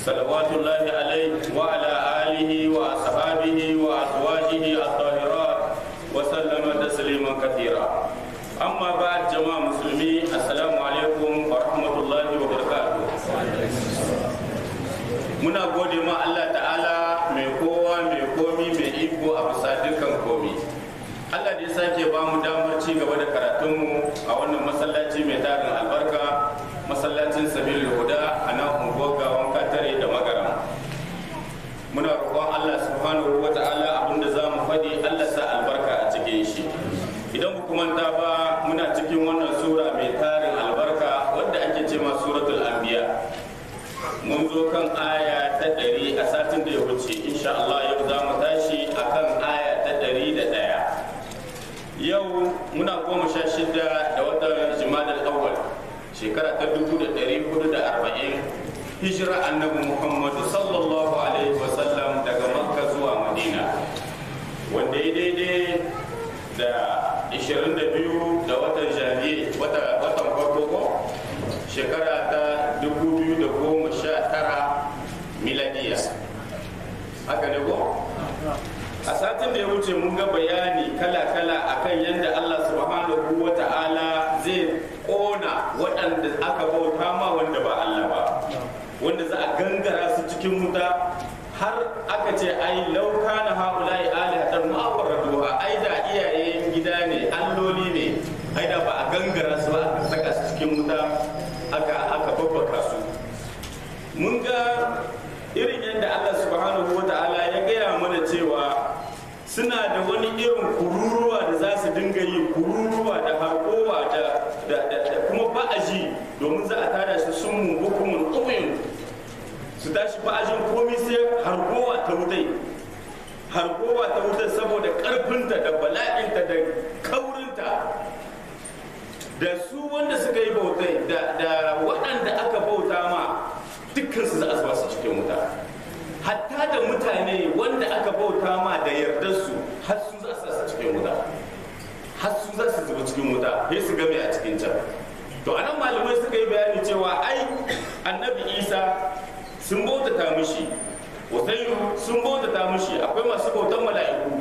صلوات الله عليه وعلى آله وأصحابه وأزواجه الطاهرات وسلم تسليما كثيرا أما بعد جماعة مسلمين السلام عليكم ورحمة الله وبركاته muna gode ma Allah ta'ala mai kowa mai komi mai iko a bisa dukkan komi Allah da ya sake ba mu damar ci gaba da karatunmu a wannan masallaci mai tarin albarka masallacin sabil huda a nan unguwar gawan katare da magaram muna roƙon Allah subhanahu wa ta'ala abinda za mu faɗi Allah sa albarka a cikin shi idan ku manta ba muna cikin wannan sura mai tarin albarka wadda ake ce ma suratul anbiya mun zo kan aya ta ɗari a satin da ya wuce insha Allah yau za mu tashi akan aya ta ɗari da ɗaya yau muna goma sha shida da watan jimadar awwal shekara ta dubu da ɗari hudu da arba'in hijira annabi muhammadu sallallahu alaihi wasallam daga makka zuwa madina wanda ya daidai da 22 da watan janvier watan farko ko shekara ta 2019 miladiya haka ne ko a satin da ya wuce mun ga bayani kala-kala akan yadda Allah subhanahu wa ta'ala zai kona waɗanda aka bauta ma wanda ba Allah ba wanda za a gangara su cikin wuta har aka ce ai lauka na haulai alihatan ma'awarraduwa ai da iyayen gida ne alloli ne ai da ba a gangara su ba aka saka su cikin wuta aka aka babbaka su mun ga irin yadda Allah subhanahu wa ta'ala ya gaya mana cewa suna da wani irin kururuwa da za su dinga yi kururuwa da harkowa da kuma ba'aji domin za a tada shi sun mu hukumun umuyin su tashi ba'ajin komi sai harkowa ta wutai harkowa ta wutai saboda karfinta da bala'inta da kaurinta da su wanda suka yi bautai da waɗanda aka bauta ma dukkansu za a zuba su cikin wuta hatta da mutane wanda aka bauta ma da yardar su har su za su su cikin wuta har su za su zuba cikin wuta sai su game a cikin can to anan malamai suka yi bayani cewa ai annabi isa sun bautata mishi wasairu sun bautata mishi akwai masu bautan mala'iku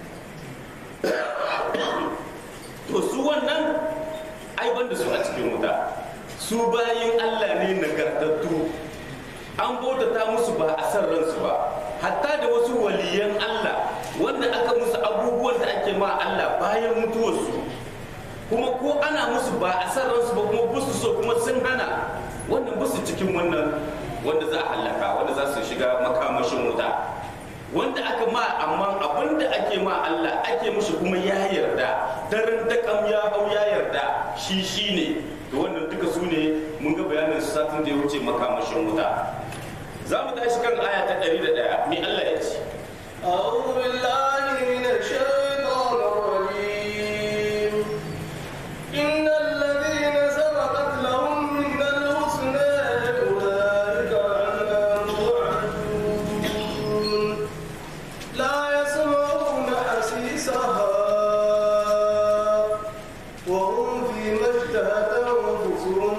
to su wannan ai banda su a cikin wuta su bayin allah ne nagartattu an bautata musu ba a san ransu ba hatta da wasu waliyan Allah wanda aka musu abubuwan da ake ma Allah bayan mutuwarsu kuma ko ana musu ba a san ransu ba kuma busu so kuma sun hana wannan busu cikin wannan wanda za a hallaka wanda za su shiga makamashin wuta wanda aka ma amma abin da ake ma Allah ake mushi kuma ya yarda daren dakam ya hau ya yarda shi shi ne to wannan duka su ne mun ga bayanin su satin da ya wuce makamashin wuta za mu tashi kan aya ta ɗari da ɗaya mi Allah ya ce أعوذ بالله من الشيطان الرجيم إن الذين سبقت لهم من الحسنى أولئك عنها مبعدون لا يسمعون حسيسها وهم فيما اشتهت أنفسهم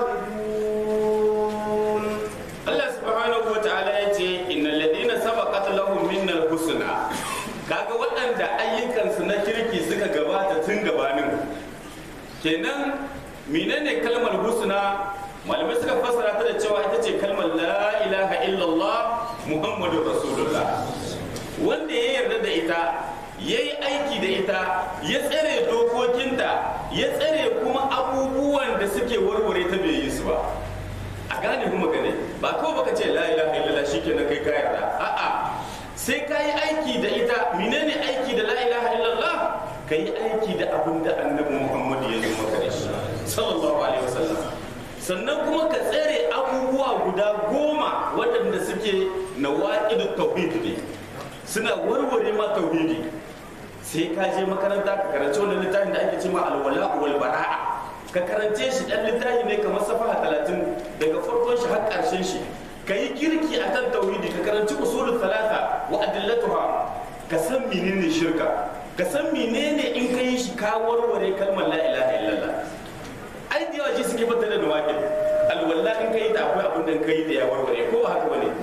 خالدون Allah subhanahu wa ta'ala ya ce innal ladina sabaqat lahum minnal husna kaga waɗanda ayyukansu na kirki suka gabata tun gabanin kenan menene kalmar husna malamai suka fassara ta da cewa ita ce kalmar la ilaha illallah muhammadur rasulullah wanda ya yarda da ita ya yi aiki da ita ya tsare dokokinta ya tsare kuma abubuwan da suke warware ta bai yi su ba a gane kuma gane ba kawai baka ce la ilaha illallah shikenan kai ka yarda a'a sai ka yi aiki da ita menene aiki da la ilaha illallah ka yi aiki da abin da annabi muhammad ya zo maka da shi sallallahu alaihi wasallam sannan kuma ka tsare abubuwa guda goma waɗanda suke na waƙidu tauhid ne suna warware ma tauhidi sai ka je makaranta ka karanci wannan littafin da ake ce ma alwala wal bara'a ka karance shi dan littafi ne kamar safaha talatin daga farkon shi har ƙarshen shi ka yi kirki akan tauhidi ka karanci usulul talata wa adillatuha ka san menene shirka ka san menene in ka yi shi ka warware kalmar la ilaha illallah ai da yawa shi suke fata da nawaqil alwala in ka yi ta akwai abin da ka yi da ya warware ko ba haka bane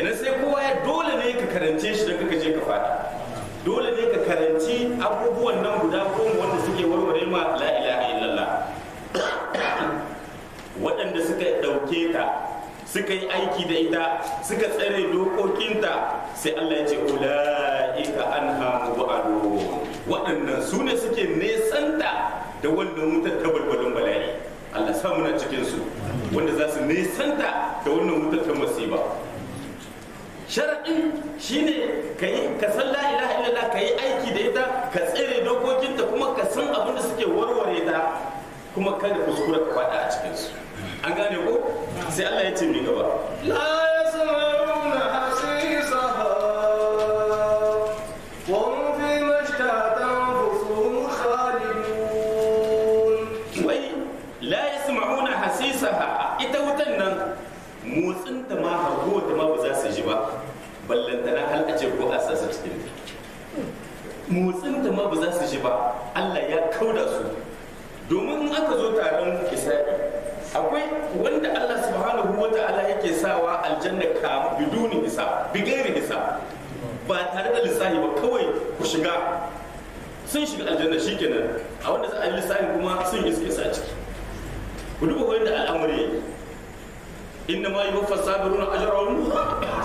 kenan sai kowa ya dole ne ka karance shi da kaka je ka fada dole ne ka karanci abubuwan nan guda goma wanda suke warware ma la ilaha illallah waɗanda suka ɗauke ta suka yi aiki da ita suka tsare dokokinta sai Allah ya ce ula'ika an hamu waɗannan su ne suke nesanta da wannan wutar ta balbalin bala'i Allah sa muna cikin su wanda za su nesanta da wannan wutar ta masiba sharaɗin shine ka yi ka san la ilaha illallah ka yi aiki da ita ka tsere dokokinta kuma ka san abin da suke warware ta kuma kada kuskura ka faɗa a cikin su an gane ko sai Allah ya ce mi gaba لا يسمعون حسيسها وهم فيما اشتهت أنفسهم خالدون wai la yasma'una hasisaha ita wutan nan motsin ta ma hago ta ma ba za su ji ba ballantana hal a ce ko a sasa cikin ta motsin ta ma ba za su ji ba Allah ya kauda su domin in aka zo taron isra'i akwai wanda Allah subhanahu wa ta'ala yake sawa aljanna ka biduni hisab bigairi hisab ba tare da lissafi ba kawai ku shiga sun shiga aljanna shikenan a wanda za a yi lissafi kuma sun iske sa ciki ku duba wanda al'amari yake inna ma yuwaffa sabiruna ajrahum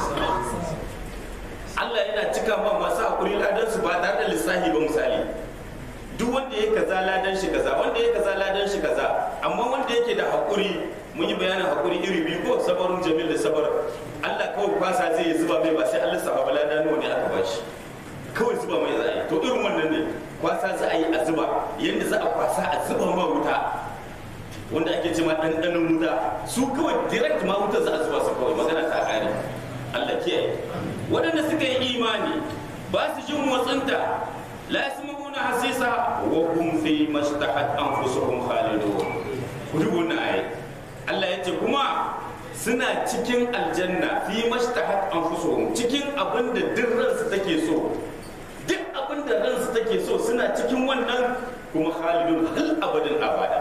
Allah yana cika ma masu hakuri ladan su ba tare da lissafi ba misali duk wanda ya kaza ladan shi kaza wanda ya kaza ladan shi kaza amma wanda yake da hakuri mun yi bayanin hakuri iri biyu ko sabarun jamil da sabar Allah kawai kwasa zai yi zuba mai ba sai Allah saba ladan nawa ne aka bashi kawai zuba mai za a yi to irin wannan ne kwasa za a yi a zuba yadda za a kwasa a zuba ma wuta wanda ake ce ma ɗanɗanon wuta su kawai direct ma wuta za a zuba su kawai magana ta ƙare Allah kiyaye waɗanda suka yi imani ba su jin motsinta la yasma'una hasisa wa hum fi mashtahat anfusuhum khalidun ku duba wannan ayi Allah ya ce kuma suna cikin aljanna fi mashtahat anfusuhum cikin abin da duk ransu take so duk abin da ransu take so suna cikin wannan kuma khalidun hal abadin abada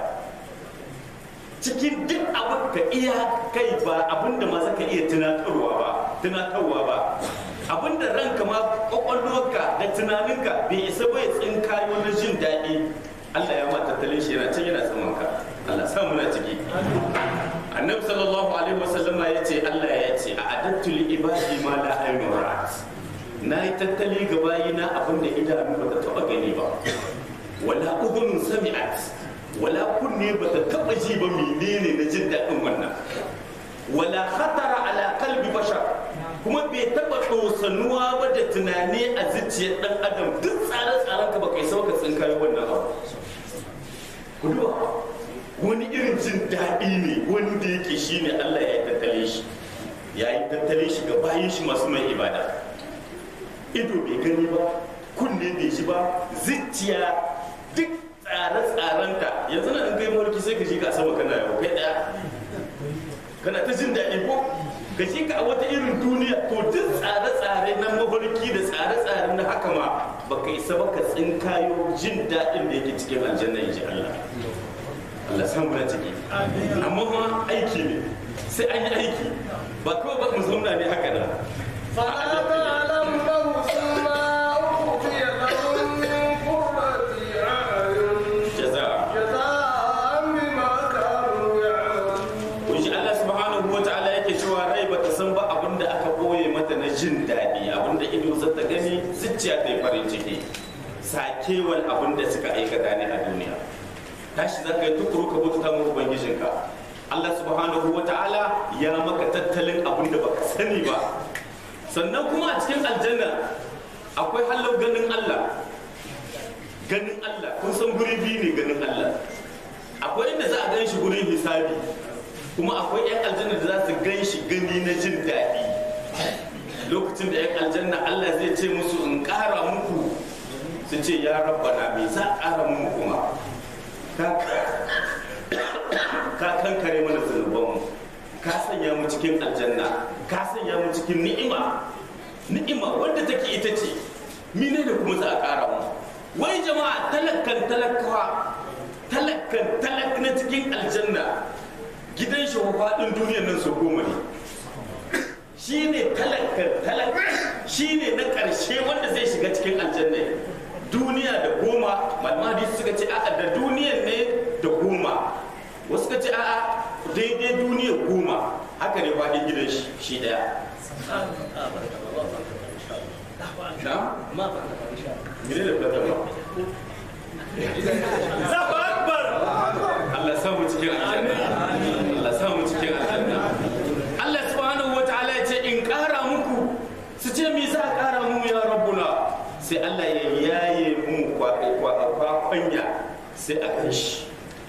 cikin duk abin ka iya kai ba abin da ma zaka iya tunatarwa ba tunatarwa ba abin da ranka ma kwakwalwarka da tunaninka bai isa ba ya tsinkayo na jin daɗi Allah ya ma tattalin shi yana can yana saman ka Allah sa muna ciki annabi sallallahu alaihi wasallama ya ce Allah ya ce a adattu li ibadi ma la aynu ra'at na yi tattali ga bayina abin da idanu ba ta taba gani ba wala udhunun sami'at wala kunne ba ta taba ji ba menene na jin daɗin wannan wala khatara ala qalbi bashar kuma bai taba dosanuwa ba da tunani a zuciyar dan adam duk tsare-tsaren ka ba kai sauka tsinkayo wannan abu ku duba wani irin jin daɗi ne wani da yake shi ne Allah ya yi tattale shi ya yi tattale shi ga bayan shi masu mai ibada ido bai gani ba kunne bai shi ba zuciya duk tsare-tsarenta yanzu na in kai mulki sai ka shi ka sama kana yau kai ɗaya kana ta jin daɗi ko ka shi ka a wata irin duniya to duk tsare-tsare na mafarki da tsare-tsare na haka ma baka isa ba ka tsinkayo jin daɗin da yake cikin aljanna in ji Allah Allah san muna ciki amma kuma aiki ne sai an yi aiki ba kawai ba mu zauna ne haka nan فلا تعلم نفس ما أخفي لهم من قرة أعين jaza جزاء بما كانوا يعملون kun shi Allah subhanahu wa ta'ala yake cewa rai bata san ba abin da aka boye mata na jin daɗi abin da ido za ta gani zuciya ta yi farin ciki sakewar abin da suka aikata ne a duniya tashi za ka yi tukuru ka bauta mu ubangijinka Allah subhanahu wa ta'ala ya maka tattalin abin da baka sani ba sannan kuma a cikin aljanna akwai hallau ganin Allah ganin Allah kun san guri biyu ne ganin Allah akwai inda za a gan shi gurin hisabi kuma akwai 'yan aljanna da za su gan shi gani na jin daɗi lokacin da 'yan aljanna Allah zai ce musu in ƙara muku su ce ya rabbana me za a ƙara muku kuma ka ka kankare mana zunubanmu ka sanya mu cikin aljanna ka sanya mu cikin ni'ima ni'ima wanda take ita ce mine da kuma za a ƙara mu wai jama'a talakkan talakawa talakkan talak na cikin aljanna gidan shi faɗin duniyar nan su goma ne shine talaka talaka shine na karshe wanda zai shiga cikin aljanna duniya da goma malama hadisi suka ce a'a da duniyan ne da goma wasu suka ce a'a daidai duniya goma haka ne faɗin gidan shi shi daya na? Mene da fata ba? Zafa Akbar! Allah samu cikin aljanna. Allah samu cikin aljanna. Allah subhanahu wa ta'ala ya ce in ƙara muku su ce me za a ƙara mu ya rabbuna sai Allah ya yaye mu kwakwanya sai a kai shi.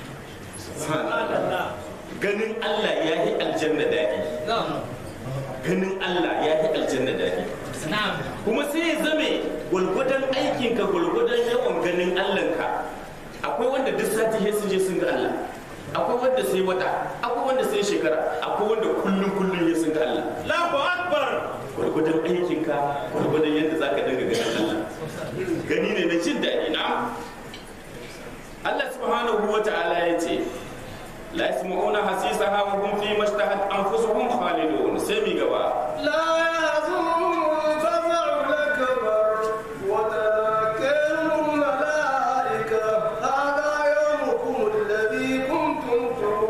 Ganin Allah ya yi aljanna daɗi. Ganin Allah ya yi aljanna daɗi. kuma sai ya zame gwalgwadon aikinka gwalgwadon yawan ganin allahnka akwai wanda duk sati sai sun je sun ga allah akwai wanda sai wata akwai wanda sai shekara akwai wanda kullum kullum ya sun ga allah Allahu akbar gwalgwadon aikinka gwalgwadon yadda za ka dinga ganin allah gani ne na jin daɗi na allah subhanahu wa ta'ala ya ce la yasma'una hasisaha wa hum fi mashtahat anfusuhum khalidun sai mi gaba لا يحزنهم الفزع الأكبر وتذكرهم الملائكة هذا يومكم الذي كنتم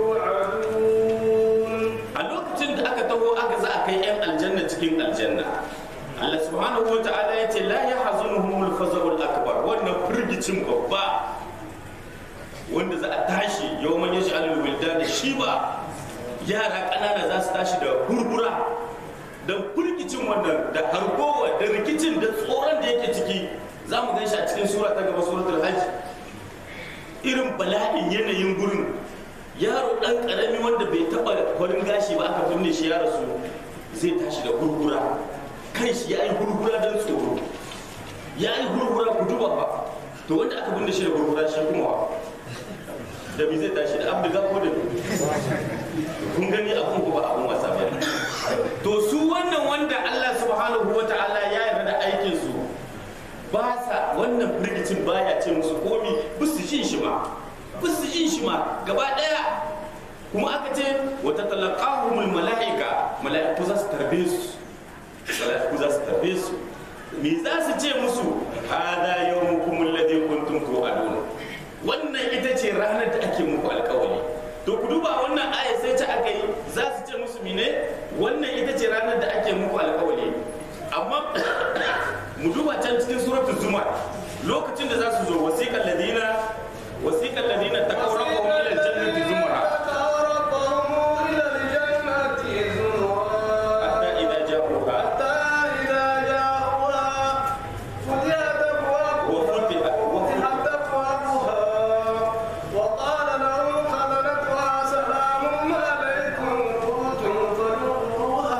توعدون a lokacin da aka taho aka za a kai 'yan aljanna cikin aljanna Allah subhanahu wa ta'ala ya ce la yahzunuhumul faza'ul akbar wannan firgicin babba wanda za a tashi yawman yashi alul wildan shiba yara ƙanana za su tashi da hurhura da firgicin wannan da hargowa da rikicin da tsoron da yake ciki za mu gan shi a cikin sura ta gaba suratul hajj irin bala'in yanayin gurin yaro dan karami wanda bai taba farin gashi ba aka binne shi ya rasu zai tashi da gurgura kai shi ya yi gurgura don tsoro ya yi gurgura ku duba ba to wanda aka binne shi da gurgura shi kuma wa da bi zai tashi da abdu ko da kun gani abun ko ba abun wasa ba to su wannan wanda Allah subhanahu wa ta'ala ya yarda da aikin su ba sa wannan firgicin baya ce musu komi bisu jin shi ma bisu jin shi ma gaba daya kuma aka ce wata talaqahumul mala'ika mala'iku za su tarbe su mala'iku za su tarbe su me za su ce musu hada yawmukum alladhi kuntum tu'adun wannan ita ce ranar da ake muku alkawari to ku duba wannan aya sai ta aka yi za su ce musu mine wannan ita ce ranar da ake muku alkawari amma mu duba can cikin suratul zumar lokacin da za su zo wasiqal ladina wasiqal ladina taqaw rabbahum ila aljannati zumara ربهم إلى الجنة زمرا hatta idza ja'uha حتى إذا جاءوها فتحت أبوابها wa futihat wa فتحت أبوابها وقال لهم خزنتها سلام عليكم طبتم فادخلوها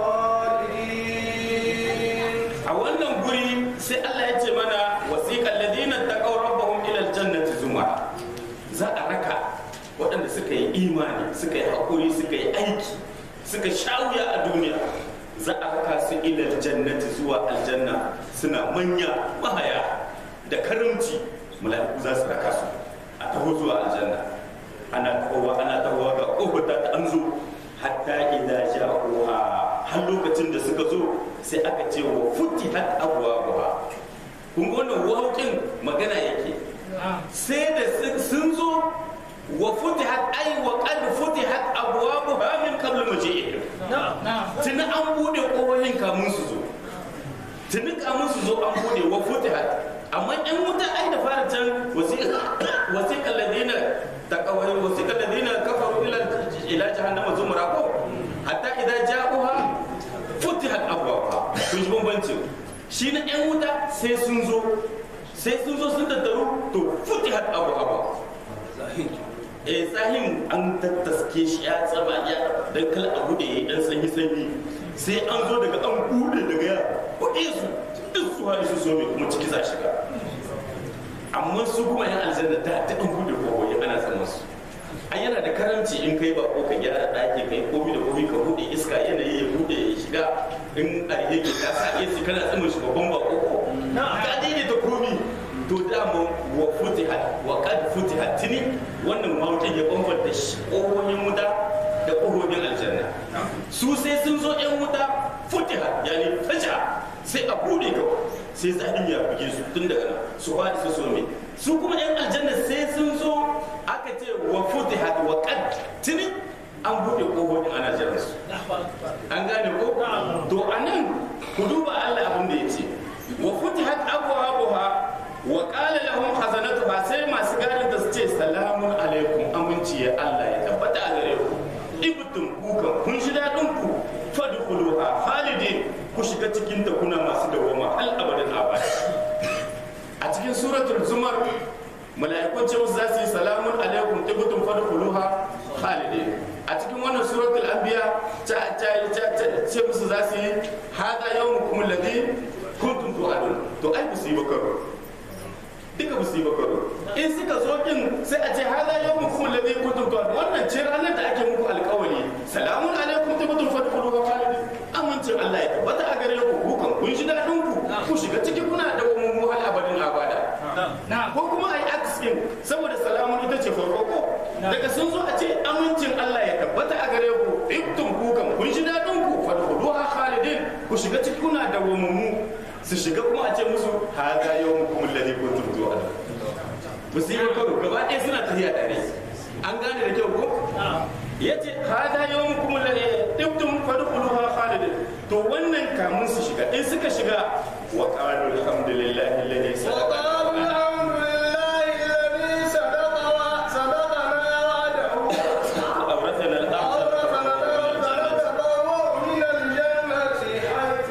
خالدين a wannan guri sai Allah ya ce mana wasiqal ladina taqaw rabbahum ila aljannati zumara za a raka waɗanda suka yi imani suka yi haƙuri suka yi aiki suka shawuya a duniya za a raka su ila aljannati zuwa aljanna suna manya mahaya da karimci mala'iku za su raka su a taho zuwa aljanna ana tahowa ana tahowa ga ƙofar ta an zo hatta idan ja'uha har lokacin da suka zo sai aka ce wa futihat abwabuha kun ga wannan waukin magana yake sai da sun- sun zo wa futihat ay wa qad futihat abwabuha min qabl maji'ihim tuni an bude kohohin kamun su zo tuni kamun su zo an bude wa futihat amma yan wuta ai da fara can wasiqal ladina taqawai wasiqal ladina kafaru ila ila jahannama zumra ko hatta idan ja'uha futihat abwabuha kun ji bambancin shi na yan wuta sai sun zo sai sun zo sun tattaru to futihat abwabuha eh tsahin an tattaske shi ya tsaba ya dan kala a bude ya dan sanyi sanyi sai an zo daga an bude daga ya bude su duk su hari su so mai kuma ciki za shiga amma su kuma yan aljanna da ta an bude ko ya ana zaman su an yana da karanci in kai ba ko ka gyara ɗaki kai komi da komi ka bude iska yanayi ya bude ya shiga in a yake ka sa AC kana tsamin shi babban ba ko ka daidaita komi to dama wa futihat wa qad futihat tini wannan mawukin ya bambanta shi ƙohohin wuta da ƙohohin aljanna su sai sun zo yan wuta shani fasha sai a bude kawai sai zaɗin ya buge su tun daga nan su faɗi su some su kuma yan aljanna sai sun zo aka ce wa futihat wa qad tuni an bude kofofin ana jiran su an gane ko to anan ku duba Allah abin da yace wa futihat abwabuha wa qala lahum khazanatuha sai masu gadin da su ce salamun alaikum aminci ya Allah ya tabbata a gare ku ibtum kukan kun shi dadin ku fadkhuluha khalidin ku shiga cikin ta kuna masu dawama hal abadan abada a cikin suratul zumar mala'ikun ce musu za su yi salamun alaikum tibtum fadkhuluha khalidin a cikin wannan suratul anbiya ta ta ce musu za su yi hada yawmukum alladhi kuntum tu'adun to ai ba su yi bakaro duka ba su yi bakaro in suka zo din sai a ce hada yawmukum alladhi kuntum tu'adun wannan ce ranar da ake muku alƙawari salamun alaikum tibtum fadkhuluha khalidin amincin Allah ya tabbata a gare ku kukan kun ji dadin ku ku shiga ciki kuna da mu hal abadin abada ko kuma ai aksin saboda salamun ita ce farko ko daga sun zo a ce amincin Allah ya tabbata a gare ku ibtum kukan kun ji dadin ku fadkhuluha khalidin ku shiga ciki kuna da mu su shiga kuma a ce musu hadha yawmukum alladhi kuntum tu'adun musibar karo gaba ɗaya suna tafiya tare an gane da kyau ko yace hada yawmukum alladhi tibtum fadkhuluha khalidin to wannan kamun su shiga in suka shiga wa qalu alhamdulillahi alladhi وقالوا الحمد لله الذي صدق صدقنا وعده awrathana al-ardh أورثنا الأرض نتبوأ من الجنة حيث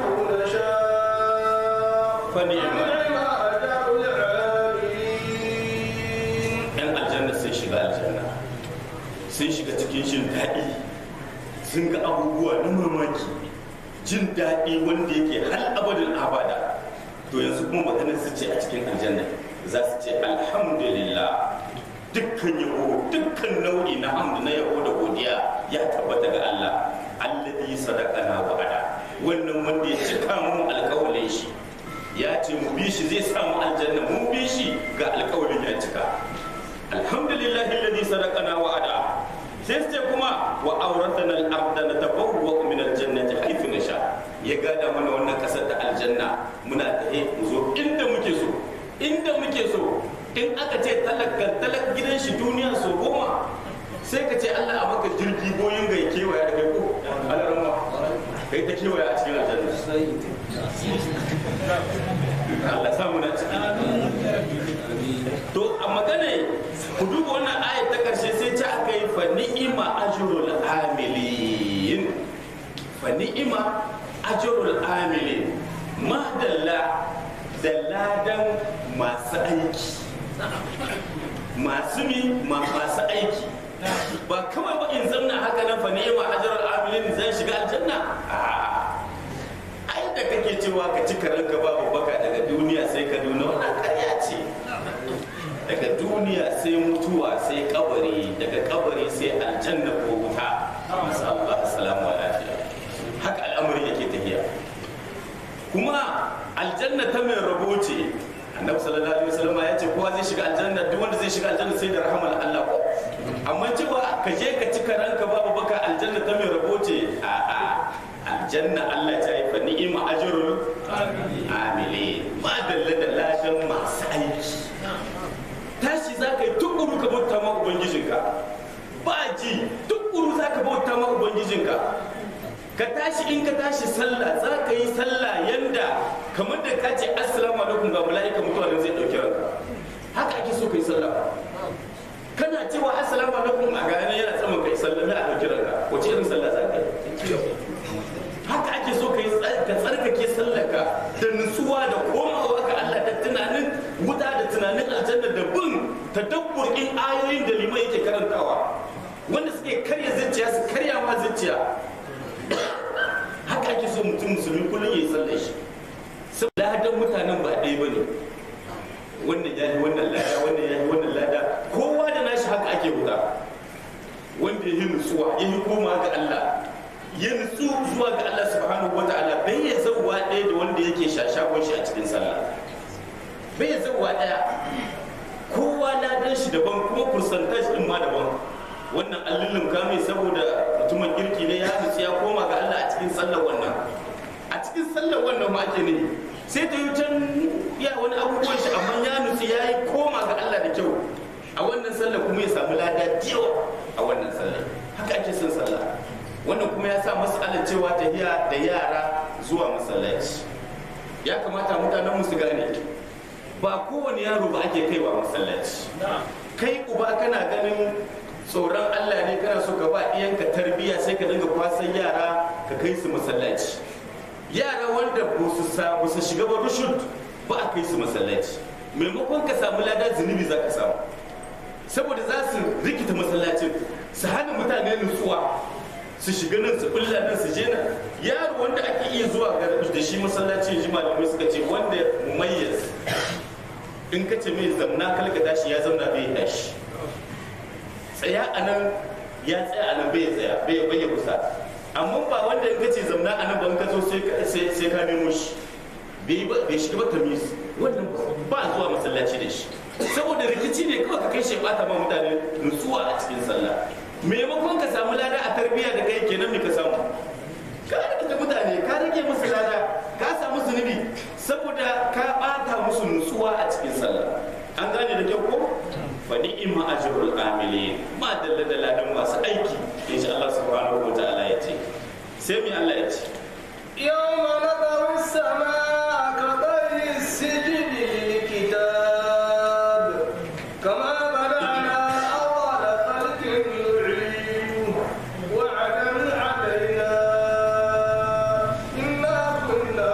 نشاء فنعم ونعم أجر العاملين yan aljanna sai shiga aljanna sun shiga cikin jin daɗi sun ga abubuwa na mamaki jin daɗi wanda yake hal abadin abada to yanzu kuma maganar su ce a cikin aljanna za su ce alhamdulillah dukkan yabo dukkan nau'i na hamdu na yabo da godiya ya tabbata ga Allah alladhi sadaqana wa'ada wannan wanda ya cika mu alƙawalin shi ya ce mu bi shi zai samu aljanna mun bi shi ga alƙawalin ya cika alhamdulillah alladhi sadaqana wa'ada sai su ce kuma wa auratana al-ardha natabawwa min al-jannati haythu nasha ya gada mana wannan kasar da aljanna muna tahe mu zo inda muke so inda muke so in aka ce talaka talak gidan shi duniya so goma sai ka ce Allah a maka jirgi boyin ga ya kewaya da kai ko alarama kai ta kewaya a cikin aljanna Allah samu na ciki to a magana ku duba wannan ayat ta karshe sai ta aka yi fa ni'ima ajrul amilin fa ni'ima ajrul amilin madalla da ladan masu aiki masu mi ma masu aiki ba kawai ba in zamna haka nan fa ni'ima ajrul amilin zan shiga aljanna a'a ai da kake cewa ka ci karanka babu baka daga duniya sai ka duna wannan karya ce daga duniya sai mutuwa sai kabari daga kabari sai aljanna ko wuta masu Allah assalamu lafiya haka al'amari yake tafiya kuma aljanna ta mai rabo ce annabi sallallahu alaihi wasallam ya ce kowa zai shiga aljanna duk wanda zai shiga aljanna sai da rahamar Allah ko amma cewa ka je ka ci karanka babu baka aljanna ta mai rabo ce a'a aljanna Allah ta yi fa ni'ima ajrul amili ma dalla da ladan masu aiki tashi za ka yi tukuru ka bauta ma ubangijinka ba ji tukuru za ka bauta ma ubangijinka ka tashi in ka tashi sallah za ka yi sallah yanda kamar da ka ce assalamu alaikum ga mala'ika mutuwa nan zai dauki ranka haka ake so ka yi sallah kana cewa assalamu alaikum a gane yana tsaman kai sallah na a dauki ranka wace irin sallah za ka yi haka ake so ka yi ka tsarkake sallaka da nutsuwa da komawa ga Allah da tunanin wuta da tunanin aljanna da bin tadabbur in ayoyin da liman yake karantawa wanda suke karya zuciya su karya ma zuciya haka ake so mutum musulmi kullum ya yi sallar shi saboda ladan mutanen ba ɗaya ba ne wannan ya yi wannan lada wannan ya yi wannan lada kowa da nashi haka ake wuta wanda ya yi nutsuwa ya yi koma ga Allah ya nutsu zuwa ga Allah subhanahu wata'ala bai ya zauwa ɗaya da wanda yake shashakon shi a cikin sallah bai ya zauwa ɗaya kowa ladan shi daban kuma percentage din ma daban wannan allilin kame saboda mutumin kirki ne ya nutsu ya koma ga Allah a cikin sallar wannan a cikin sallar wannan ma ake ne sai ta yi can ya wani abubuwan shi amma ya nutsu ya yi koma ga Allah da kyau a wannan sallar kuma ya samu lada da yawa a wannan sallar haka ake son sallah wannan kuma ya sa masalar cewa tafiya da yara zuwa masallaci ya kamata mutanen su gane ba kowane yaro ba ake kaiwa masallaci kai uba kana ganin tsoron Allah ne kana so ka ba iyanka tarbiyya sai ka dinga kwasan yara ka kai su masallaci yara wanda ba su sa ba su shiga ba rushud ba a kai su masallaci maimakon ka samu ladan zunubi za ka samu saboda za su rikita masallacin su hana mutane nutsuwa su shiga nan su bulla nan su je nan yaro wanda ake iya zuwa ga da shi masallacin ji malamai suka ce wanda mumayyaz in ka ce mai zamna kalka tashi ya zauna bai tashi tsaya a nan ya tsaya a nan bai tsaya bai bai kusa amma ba wanda in ka ce zamna a nan ban ka zo sai ka nemo shi bai shiga ba tamis wannan ba zuwa masallaci da shi saboda rikici ne kawai ka kai shi bata ma mutane nutsuwa a cikin sallah maimakon ka samu lada a tarbiyya da kai kenan me ka samu ka rikita mutane ka rage musu lada ka samu zunubi saboda ka bata musu nutsuwa a cikin sallah an gane da kyau ko fa ni'ma ajrul amilin ma dalla da ladan masu aiki insha Allah subhanahu wa ta'ala ya ce sai mi Allah ya ce يوم نطوي السماء كطي السجل للكتاب كما بدأنا أول خلق نعيده وعدا علينا إنا كنا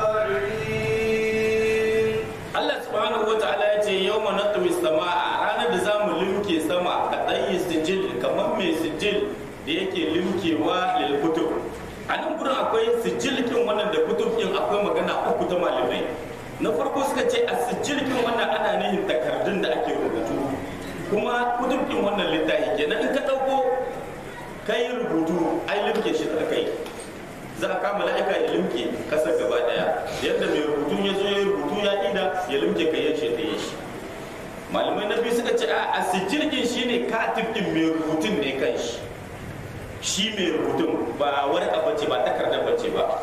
فاعلين Allah subhanahu wa ta'ala ya ce yawma natwi sama'a ranar da zamu limke sama ka ɗayi sijil kamar mai sijil da yake limkewa lil kutub a nan gurin akwai sijil kin wannan da kutub kin akwai magana uku ta malamai na farko suka ce a sijil kin wannan ana nihin takardun da ake rubutu kuma kutub kin wannan littafi kenan in ka ɗauko kai rubutu ai limke shi da kai za a kama la'ika ya limke kasar gaba daya yadda mai rubutun ya zo ya rubutu ya ida ya limke kai ya ce ta yi shi malamai na biyu suka ce a sijirgin shi ne katib din mai rubutun ne kan shi shi mai rubutun ba wani bace ba takardar bace ba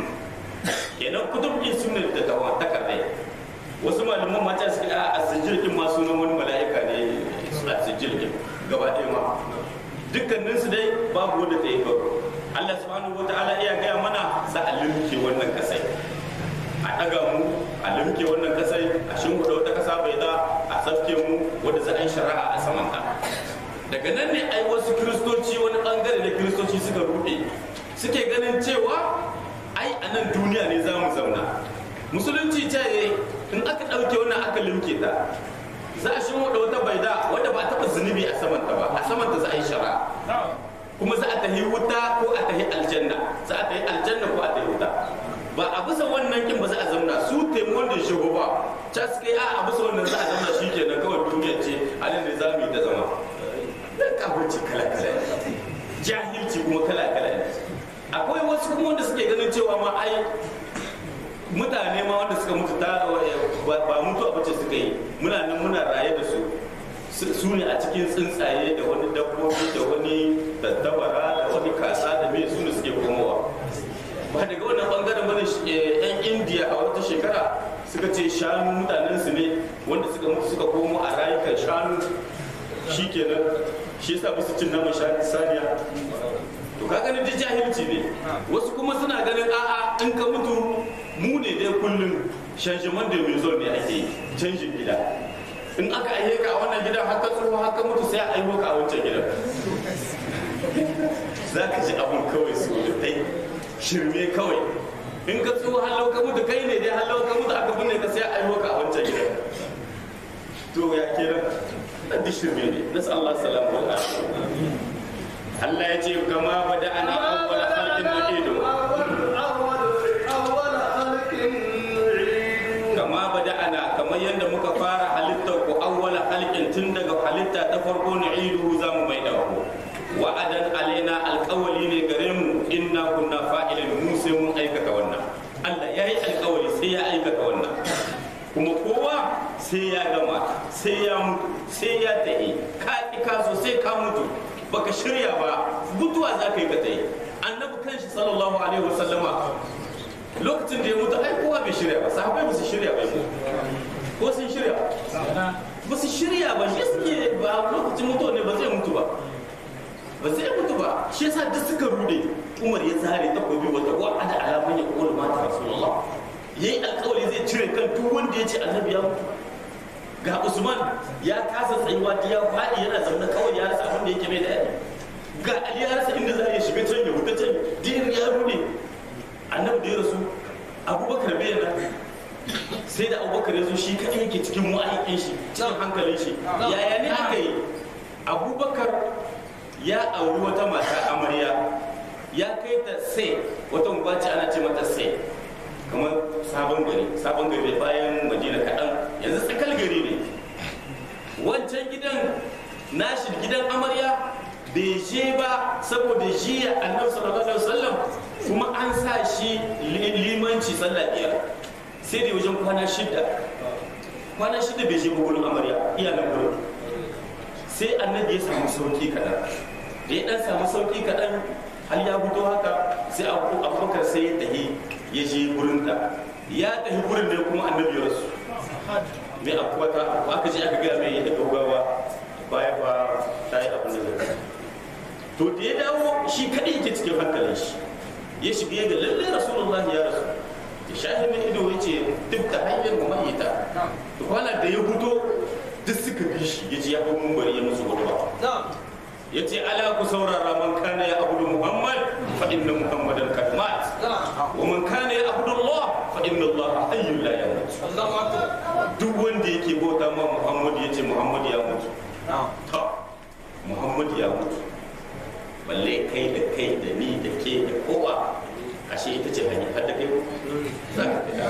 kenan kutub din su ne da tawa takardai wasu malaman mata suka a sijirgin ma sunan wani mala'ika ne a sijirgin gaba ɗaya ma dukkaninsu dai babu wanda ta yi babu Allah subhanahu wata'ala iya gaya mana za a limke wannan kasai a ɗaga mu a limke wannan kasai a shimfiɗa wata kasa bai da a tsafke mu wadda za a yi shari'a a saman ta daga nan ne ai wasu kiristoci wani bangare da kiristoci suka ruɗe suke ganin cewa ai a nan duniya ne za mu zauna musulunci ce in aka ɗauke wannan aka limke ta za a shimfiɗa wata baida wadda ba a taɓa zunubi a samanta ba a samanta za a yi shari'a kuma za a tahi wuta ko a tahi aljanna za a tahi aljanna ko a tahi wuta ba a bisa wannan kin ba za a zauna su taimon da shi ba ta suka yi a bisa wannan za a zauna shi kenan kawai duniya ce halin da za mu yi ta zama dan kafirci kala kala ne jahilci kuma kala kala ne akwai wasu kuma wanda suke ganin cewa ma ai mutane ma wanda suka mutu ta ba mutuwa bace suka yi muna nan muna raye da su su ne a cikin tsuntsaye da wani dabbobi da wani tattabara da wani kasa da me su ne suke komowa ba daga wannan bangaren bane yan indiya a wata shekara suka ce shanu mutanen su ne wanda suka mutu suka komo a rayukan shanu shi kenan shi yasa musu cin naman saniya to ka ganin duk jahilci ne wasu kuma suna ganin a'a in ka mutu mu ne dai kullum shanjiman da mai ne ake canjin gida in aka aihe ka a wannan gidan haka tsoho haka mutu sai a aiho ka a wancan gidan za ka ji abun kawai su dai shirme kawai in ka tsoho hallau ka mutu kai ne dai hallau ka mutu aka binne ka sai a aiho ka a wancan gidan to ya kenan na duk shirme ne nasu Allah salamu wa Allah ya ce kama bada ana awwala khalqin nu'idu kama bada ana kamar yadda muka fara halittar ku awwala halkin tun daga halitta ta farko na idu za mu mai ku wa'adan alaina alkawali ne gare mu inna kunna fa'ilin mu sai mun aikata wannan Allah ya yi alkawali sai ya aikata wannan kuma kowa sai ya gama sai ya mutu sai ya ta'i ka ki ka so sai ka mutu baka shirya ba mutuwa za ka yi ka ta'i annabi kanshi sallallahu alaihi wasallama lokacin da ya mutu ai kowa bai shirya ba sahabbai ba su shirya ba ko sun shirya ba su shirya ba shi suke ba lokacin mutuwa ne ba zai mutu ba ba zai mutu ba shi yasa duk suka rude umar ya zare takobi wata wa'ada alaman ya kola mata rasulullah yayi alkawari zai cire kan duk wanda ya ce annabi ya mutu ga usman ya kasa tsayuwa da ya faɗi yana zaune kawai ya rasa abin da yake mai daɗi ga ali ya rasa inda za ya shiga can ya huta can din ya rude annabi da ya rasu abubakar bai yana sai da abubakar ya zo shi kaɗai yake cikin wa'aikin shi cikin hankalin shi yaya ne aka yi abubakar ya auri wata mata amarya ya kai ta sai wata unguwa ce ana ce mata sai kamar sabon gari sabon gari bayan madina kaɗan yanzu tsakal gari ne wancan gidan nashi gidan amarya bai je ba saboda jiya annabi sallallahu alaihi wasallam kuma an sa shi limanci sallah biyar sai da wajen kwana shida kwana shida bai je ba gurin amarya iya nan gurin sai annabi ya samu sauki kaɗan da ya ɗan samu sauki kaɗan har ya fito haka sai abubakar sai ya tahi ya je gurin ta ya tahi gurin ne kuma annabi ya rasu mai akwata aka je aka gaya mai yadda gaugawa baya ba ta yi abin da zai to da ya dawo shi kaɗai yake cikin hankalin shi ya shiga ya ga lallai rasulullahi ya rasu ya shahi mai ido ya ce duk da hanyar mu mahita to kwana da ya fito duk suka bi shi ya ji ya hau mumbari ya musu hudu ya ce ala ku saurara man kana ya abudu muhammad fa inna muhammadan kad mat wa man kana ya abudu allah fa inna allah hayyun la yamut duk wanda yake bauta ma muhammad ya ce muhammad ya mutu ta muhammad ya mutu balle kai da kai da ni da ke da kowa ashe ita ce hanya har da kai za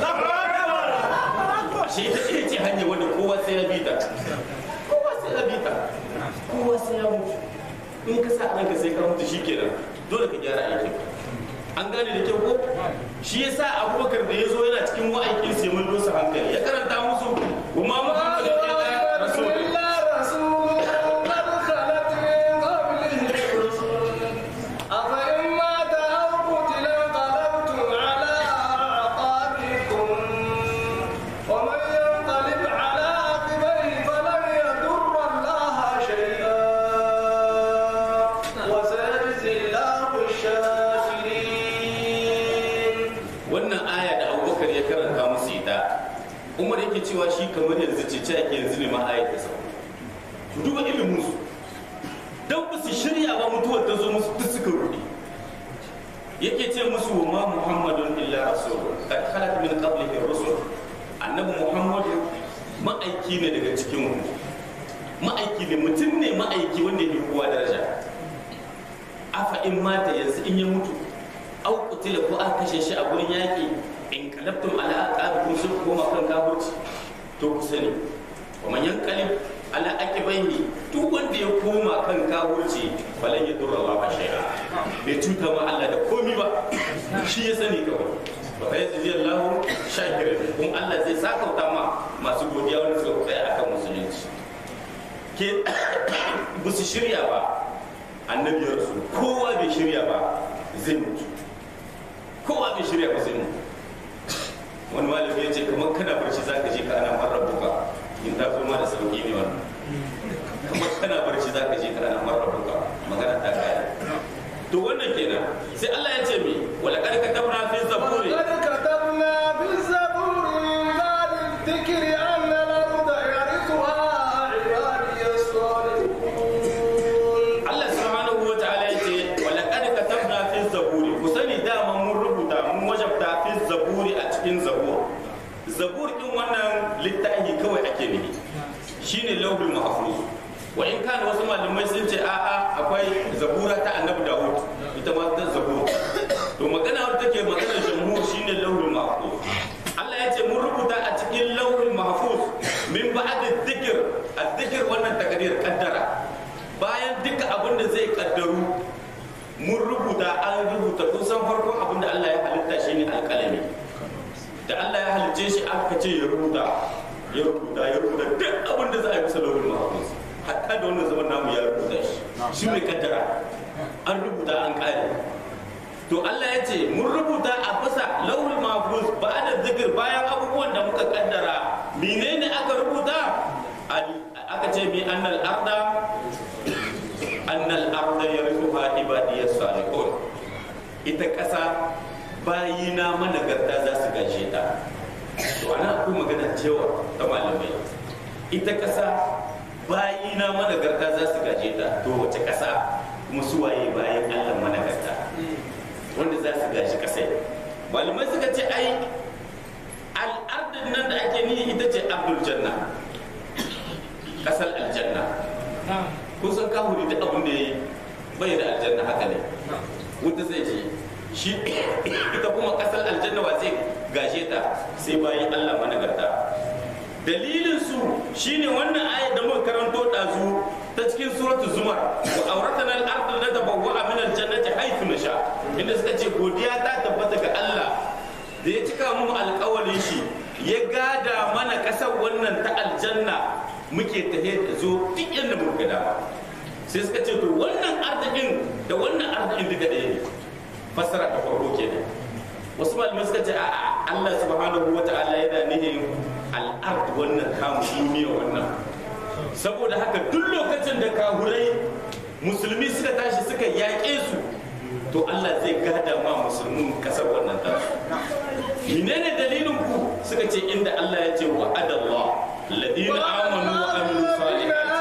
ka ashe ita ce ce hanya wanda kowa sai ya bi ta kowa sai ya bi ta kowa sai ya mutu in ka sa ɗanka sai ka mutu shikenan dole ka gyara aikin an gane da kyau ko shi yasa abubakar da ya zo yana cikin wa'aikin sai mun dosa hankali ya karanta musu kuma muhammadu illa rasulullah wannan aya da abubakar ya karanta musu ita umar yake cewa shi kamar yanzu ce ce ake yanzu ne ma ayat ta sau duba ilimin su dan ba su shirya ba mutuwar ta zo musu duk suka rudi yake ce musu wa ma muhammadun illa rasul kad khalat min qablihi rusul annabi muhammadu ma'aiki ne daga cikin mu ma'aiki ne mutum ne ma'aiki wanda ya kowa daraja afa in mata yanzu in ya mutu au kutila ko aka kashe shi a gurin yaƙi in kalabtum ala aqabikum sun koma kan kafirci to ku sani wa man yanqalib ala aqibaihi duk wanda ya koma kan kafirci falan ya durra Allah shay'a bai cuta ma Allah da komi ba shi ya sani kawai wa fa yazidi Allah shakirin kun Allah zai sakauta ma masu godiya wanda suka tsaya akan musulunci ke ba su shirya ba annabi ya rasu kowa bai shirya ba zai mutu kowa bai shirya ba zai mutu wani malami ya ce kamar kana barci za ka je ka ana marar buka in ta zo ma da sauki ne wannan kamar kana barci za ka je ka ana marar buka magana ta kaya to wannan kenan sai Allah ya ce mi wala kad katabna fi zaburi ولقد كتبنا في الزبور من بعد الذكر أن الأرض يرثها عبادي الصالحون Allah subhanahu wa ta'ala ya ce wala kad katabna fi zaburi ku sani dama mun rubuta mun wajabta fi zaburi a cikin zabur zabur din wannan littafi kawai ake nufi shine lauhul mahfuz wa in kana wasu malamai sun ce a'a akwai zabura ta annabi dawud ita ma ta zabur to magana wadda take maganar jamhur shine lauhul mahfuz Allah ya ce mun rubuta a cikin lauhul mahfuz min ba'd dhikr adh-dhikr wannan takdir kaddara bayan duka abin da zai kaddaru mun rubuta an rubuta kun san farkon abin da Allah ya halitta shine alƙalami da Allah ya halicce shi aka ce ya rubuta ya rubuta ya rubuta duk abin da za a yi bisa lauhul mahfuz hatta da wannan zaman namu ya rubuta shi shi mai kaddara an rubuta an kare to to Allah ya ce mun rubuta a bisa lauhul mahfuz ba da zikir bayan abubuwan da muka kaddara menene aka rubuta aka ce bi annal arda annal arda yarithuha ibadiyas salihun ita ƙasa bayina managarta za su gaje ta to ana akwai magana cewa ta malamai ita ƙasa bayina managarta za su gaje ta to wace ƙasa kuma su waye bayan Allah managarta wanda za su gaji ƙasai malamai suka ce ai al'adar nan da ake nihi ita ce abdul janna ƙasar aljanna kusan kahuri da abin da ya yi bai da aljanna haka ne wuta zai je shi ita kuma kasar aljanna wa zai gashe ta sai bayan Allah managarta dalilin su shine wannan ayat da muka karanto dazu ta cikin suratul zumar wa awratana al-ardh natabawwa min al-jannati haythu nasha inda suka ce godiya ta tabbata ga Allah da ya cika mu alƙawarin shi ya gada mana kasar wannan ta aljanna muke tahe da zo duk yadda muka dama sai suka ce to wannan arzikin da wannan arzikin duka ɗaya ne fassara ta farko kenan wasu malamai suka ce a Allah subhanahu wa ta'ala yana nihin al'ard wannan kamu duniya wannan saboda haka duk lokacin da kahurai musulmi suka tashi suka yaƙe su to Allah zai gada ma musulmin kasar wannan tasu menene dalilin ku suka ce inda Allah ya ce wa adallah ladina amanu wa amilu salihati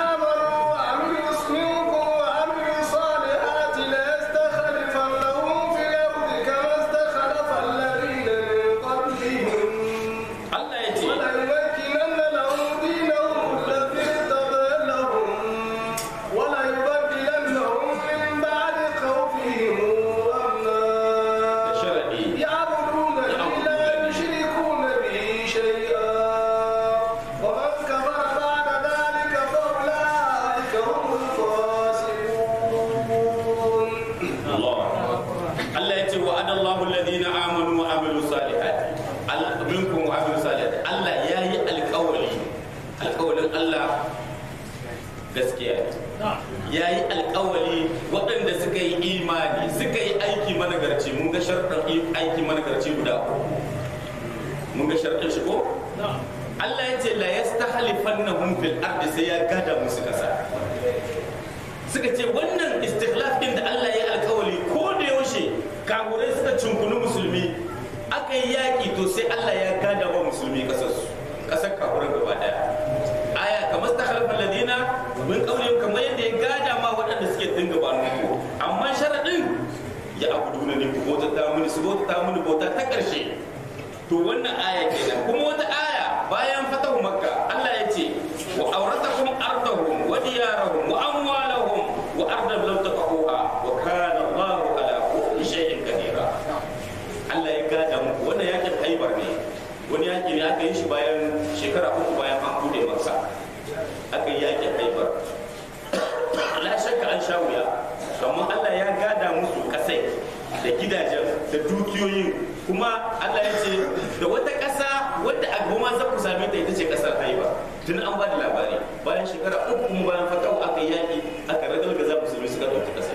ya yi alkawali waɗanda suka yi imani suka yi aiki managarci mun ga sharɗin aiki managarci guda mun ga sharɗin shi ko Allah ya ce la yastahlifannahum fil ardi sai ya gada musu kasa suka ce wannan istikhlaf din da Allah ya alkawali ko da yaushe kagurai suka cunkunu musulmi aka yi yaƙi to sai Allah ya gada wa musulmi kasarsu kasar kagurai gaba daya aya kamar ta halafin ladina min kaulin kamar yadda ya gada ma waɗanda suke dinga ba nuku amma sharaɗin ya abu duna ne ku bauta ta mini su bauta ta mini bauta ta ƙarshe to wannan aya kenan kuma wata aya bayan fatahu makka Allah ya ce wa auratakum ardahum wa diyarahum wa amwalahum wa ardan lam taqahuha wa kana Allahu ala kulli shay'in qadira Allah ya gada muku wannan yakin haibar ne wani yaki ne aka yi shi bayan shekara uku bayan an bude masa aka yi yakin haibar la shakka an sha wuya amma Allah ya gada musu kasai da gidajen da dukiyoyin kuma Allah ya ce da wata ƙasa wadda a goma za ku same ta ita ce ƙasar haiba tun an ba da labari bayan shekara uku kuma bayan fatawa aka yi yaƙi aka ragalgaza musulmi suka ɗauki ƙasar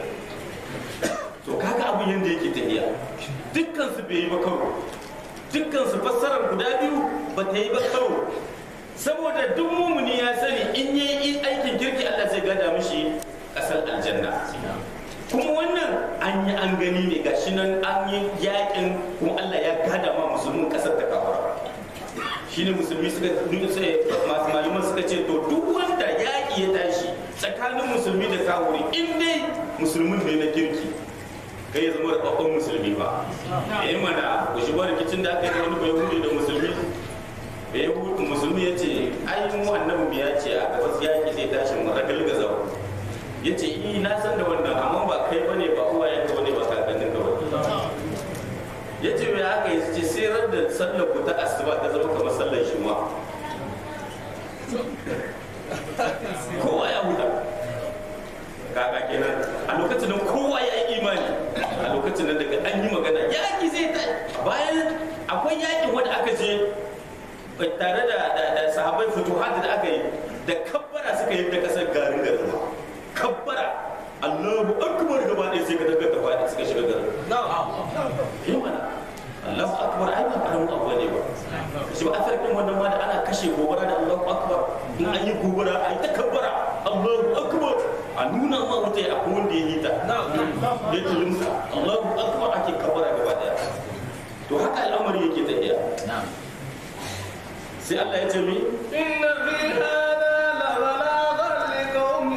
to kaga abin yadda yake tafiya dukkan su bai yi ba karo dukkan su fassarar guda biyu ba ta yi ba karo saboda duk mumuni ya sani in yi aikin kirki Allah zai gada mishi ƙasar aljanna kuma wannan an yi an gani ne ga shi nan an yi yakin kuma Allah ya gada ma musulmin kasar da kawara shi ne musulmi suka masu malaman suka ce to duk wanda yaƙi ya tashi tsakanin musulmi da kawuri in dai musulmin ne na kirki kai ya zama rababban musulmi ba ya yi mana ku shi rikicin da aka yi da wani bai hudu da musulmi bai hudu musulmi ya ce ai mu annabi ya ce a gabas yaƙi zai tashi mu ragalgaza ya ce yi na san da wannan amma ba kai bane ba uwa yanka bane ba kakannin ka bane ya ce mai haka ya ce sai ran da sallar ku ta asuba ta zama kamar sallar shi ma kowa ya huta kaka kenan a lokacin nan kowa ya yi imani a lokacin nan daga an yi magana yaki zai ta bayan akwai yakin wanda aka je tare da sahabai fituhat da aka yi da kabbara suka yi da kasar garin garin kabbara Allahu akbar gaba ɗaya sai ka daga ta faɗi suka shiga shiga garin yi mana Allahu akbar ai ba karamin abu ne ba shi ba afirkin wannan ma da ana kashe gobara da Allahu akbar in an yi gobara ai ta kabbara Allahu akbar a nuna ma wuta ya akwai wanda ya yi ta ya tulumta Allahu akbar ake kabbara gaba daya to haka al'amari yake tafiya sai Allah ya ce mi إن في هذا لبلاغا لقوم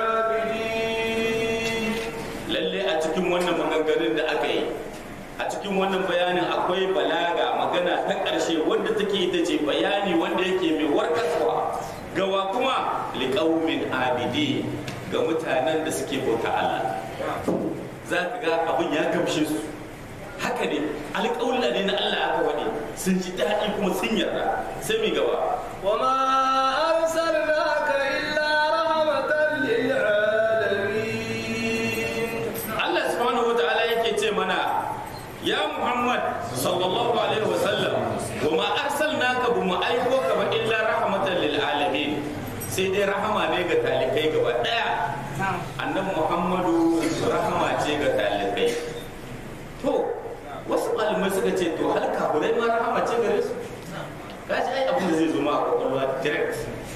عابدين lalle a cikin wannan maganganun da aka yi a cikin wannan bayanin akwai balaga magana ta ƙarshe wanda take ita ce bayani wanda yake mai warkaswa gawa kuma liƙaumin abidi ga mutanen da suke bauta Allah za ka ga abin ya gamshe su haka ne alƙawla ne na Allah aka waɗe sun ji daɗi kuma sun yarda sai mi gaba وما أرسلناك إلا رحمة للعالمين Allah subhanahu wa ta'ala yake ce mana ya Muhammad sallallahu alaihi wa sallam wa ma arsalnaka bu mu aiko ka ba illa rahmatan lil alamin sai dai rahama ne ga talikai gaba daya annabi Muhammadu rahama ce ga talikai to wasu malamai suka ce to har kafirai ma rahama ce gare su kaji ai abin da zai zo ma a kwakwalwa direct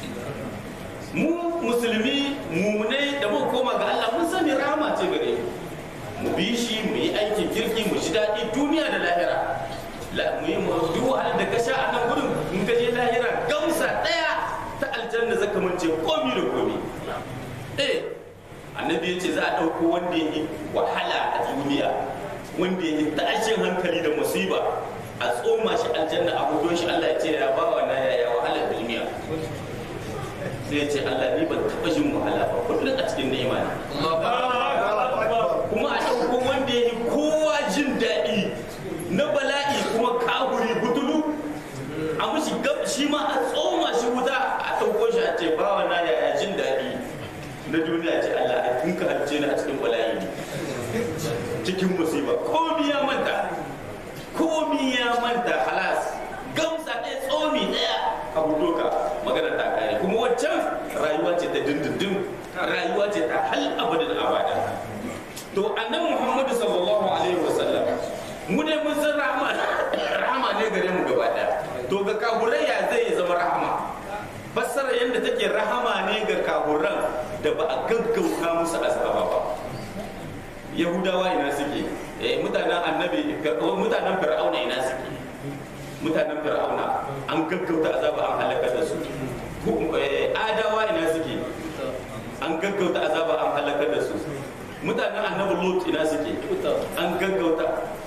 mu musulmi mumunai da mu koma ga Allah mun sani rahama ce gare mu mu bi shi mu yi aikin kirki mu ji daɗi duniya da lahira La- mu yi mu duk wahalar da ka sha a nan gudun in ka je lahira gamsa ɗaya ta aljanna zaka mance komi da komi eh annabi ya ce za a ɗauko wanda ya yi wahala a duniya wanda ya yi tashin hankali da musiba a tsoma shi aljanna a hudun shi Allah ya ce ya bawa na yaya wahalar duniya sai ya ce Allah ni ban taɓa jin wahala ba kullum a cikin ni'ima ne kuma a ɗauko wanda ya yi kowa jin daɗi na bala'i kuma kaburi butulu a mushi gab shi ma a tsoma shi wuta a ɗauko shi a ce bawa na yaya jin daɗi na duniya ce Allah a tunka halice ni a cikin bala'i ne cikin musiba komi ya manta komi ya manta halas gamsa ɗaya tsomi ɗaya a budoka magana ta kare kuma waccan rayuwa ce ta dindindin rayuwa ce ta hal abadin abada to annabi muhammadu sallallahu alaihi wasallam mu ne mun san rahama rahama ne gare mu gaba ɗaya to ga kaburai ya zai zama rahama fassara yadda take rahama ne ga kaburan da ba a gaggauta musu azaba ba yahudawa ina suke eh mutanen annabi mutanen fir'auna ina suke mutanen fir'auna an gaggauta azaba an halaka da su Ku- eh, adawa ina suke an gaggauta azaba an halaka da su mutanen annabi lut ina suke an gaggauta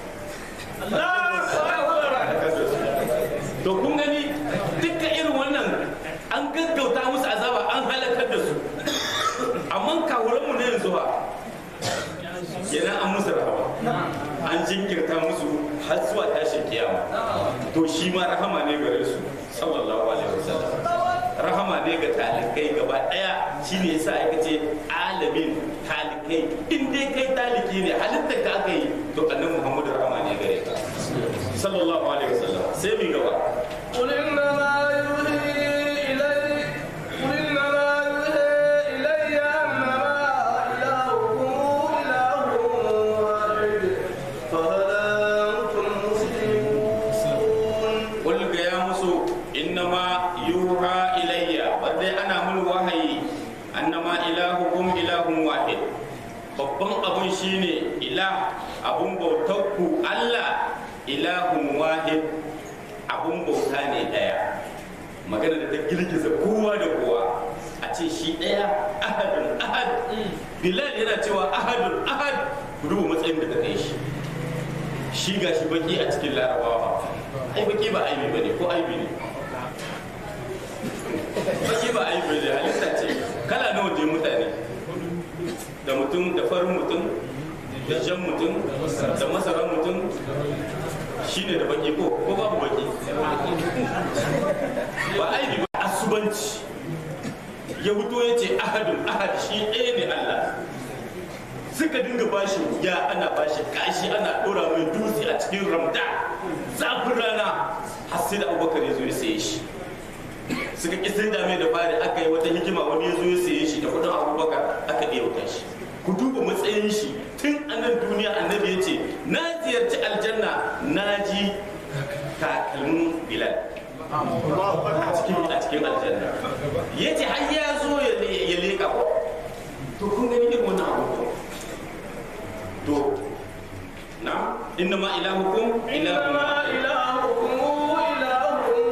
to kun gani dukkan irin wannan an gaggauta musu azaba an halakar da su amma kawuranmu na yanzu ba kenan an musu rahama an jinkirta musu har zuwa tashin kiyama to shi ma rahama ne gare su sallallahu alaihi wasallam rahama ne ga talikai gaba daya shine yasa aka ce alamin talikai in dai kai taliki ne halittar ka aka yi to annabi muhammadu rahama ne gare ka sallallahu alaihi wasallam sai mi gaba قل إنما يوحي إلي قل إنما يوحي إلي أنما إلهكم إله واحد فهل أنتم مسلمون qul ga ya musu innama yuha ilayya wadai ana mun wahayi annama ilahukum ilahun wahid babban abun shine ilah abun bautarku Allah ilahun wahid abun bauta ne daya magana da ta girgiza kowa da kowa a ce shi daya ahadun ahad bilal yana cewa ahadun ahad ku duba matsayin da ta kai shi shi ga shi baki a cikin larabawa ai baki ba aibi bane ko aibi ne baki ba aibi ne halitta ce kala nawa ne mutane da mutum da farin mutum da jan mutum da masaran mutum shine da baki ko ko babu baki ba aibi ba asubanci ya fito ya ce ahadun ahad shi ɗaya ne Allah suka dinga bashi ya ana bashi kashi ana ɗora mai dutse a cikin ramda zafin rana har sai da abubakar ya zo ya saye shi suka ƙi sai da mai da fari aka yi wata hikima wani ya zo ya saye shi da kudin abubakar aka ɗaya wuta shi ku duba matsayin shi tun a nan duniya annabi ya ce na ziyarci aljanna na ji takalmin bilal a cikin a cikin aljanna ya ce har ya zo ya le- ya leƙa ko to kun gani irin wannan abu ko to na inna ma ilahukum ilahun إنما wahid. إلهكم إله